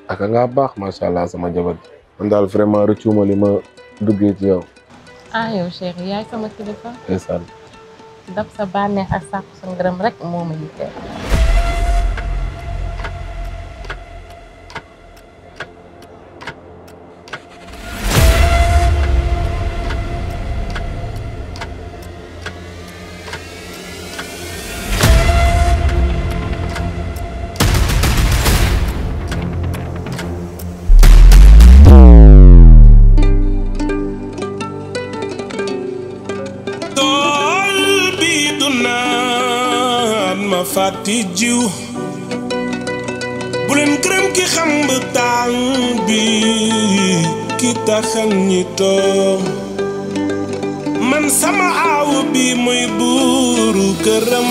ak nga baax macha allah sama jabar man daal vraiment rëccuma li ma duggee ci yow ah yow Cheikh yaay sama kilifa ndeysaan daf sa bànneex ak sàkku sa ngërëm rek moo ma yitteel tool bi du naan ma fàtti jiw bu leen gërëm ki xam ba tàng bi ki taxan ñi toom man sama aaw bi mooy buuru këram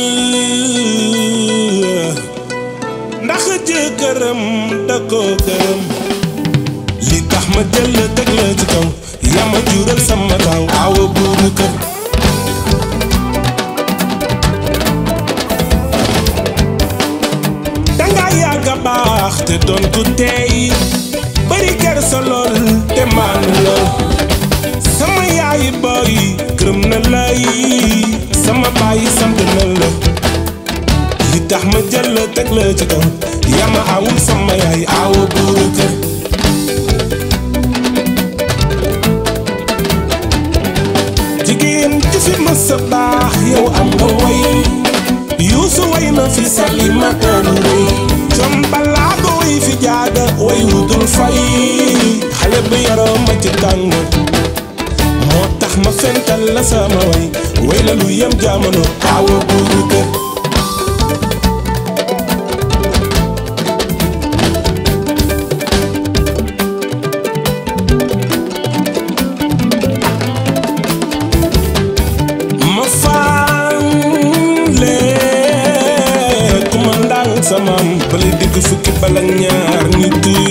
ndax jëkkëram da ko gërëm li tax ma jël la teg la ci kaw yaa ma jural sama taaw aawa buuru kër danga yàgga baax te doon ku tey bari kersa lool te maanu lool sama yaay booy gërëm na lay sama baay sant na la li tax ma jël la teg la ci kaw yaa ma awul sama yaay aawa buuru kër jigéen ju fi mës a baax yow am nga way yuusu way na fi salimata lu rëy con balaago way fi jaaga way wudul fay xale bi yaroo ma ci tàng moo tax ma fental la sama way way la lu yem jamono aawa buuru kër ma faale ku ma ndàng samam bala digg fukki bala ñaar nit yi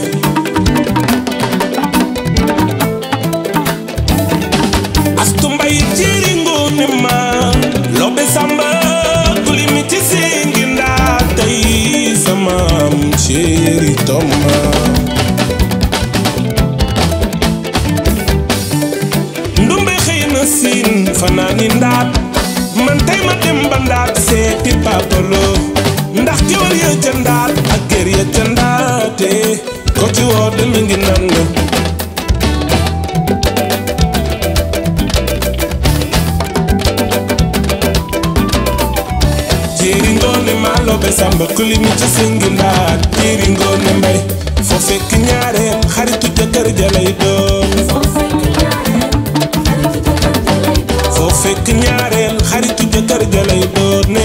astu mbay jiri ngoone ma lobe samba kuli mi ci singi ndaa tey samam chéri toma ndumbe xëy na siin fanaani ndaat man tey ma dem ba ndaat seeti papalo ndax géwél ya ca ndaat ak gér ya ca ndaate ko ci woo demi ngi nan la jéeri ngoone maalo be samba kuli mi ci singi ndaat jéeri ngoone mbay foo fekk ñaareel xaritu jëkkër ja lay doon foo fekk ñaareel xaritu jëkkër ja lay doon ne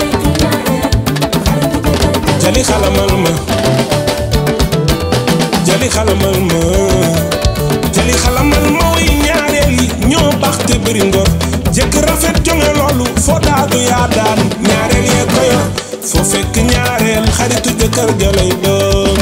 jali xalamal ma jali xalamal ma jali xalamal ma way ñaareel yi ñoo baax te bëri ngor jëkk rafet jonge loolu foo daadu yaa daan ñaareel yee ko yor foo fekk ñaareel xaritu jëkkër ja lay doon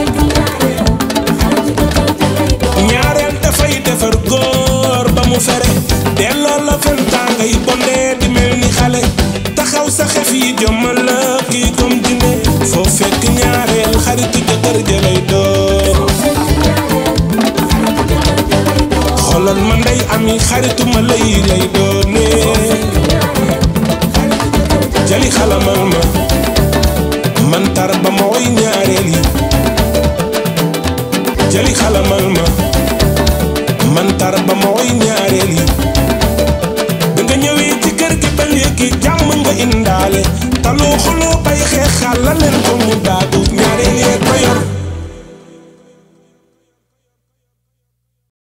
ñaareel dafay defar góor ba mu fere delloo la fentaa ngay bondee di mel ni xale taxaw sa xef yi jommal la kii comme dine foo fekk ñaareel xaritu jëkkër ja lay doon xoolal ma ndey ami xaritu ma lay lay doone jali xalamal ma man tar ba ma woy ñaareel yi jali xalamal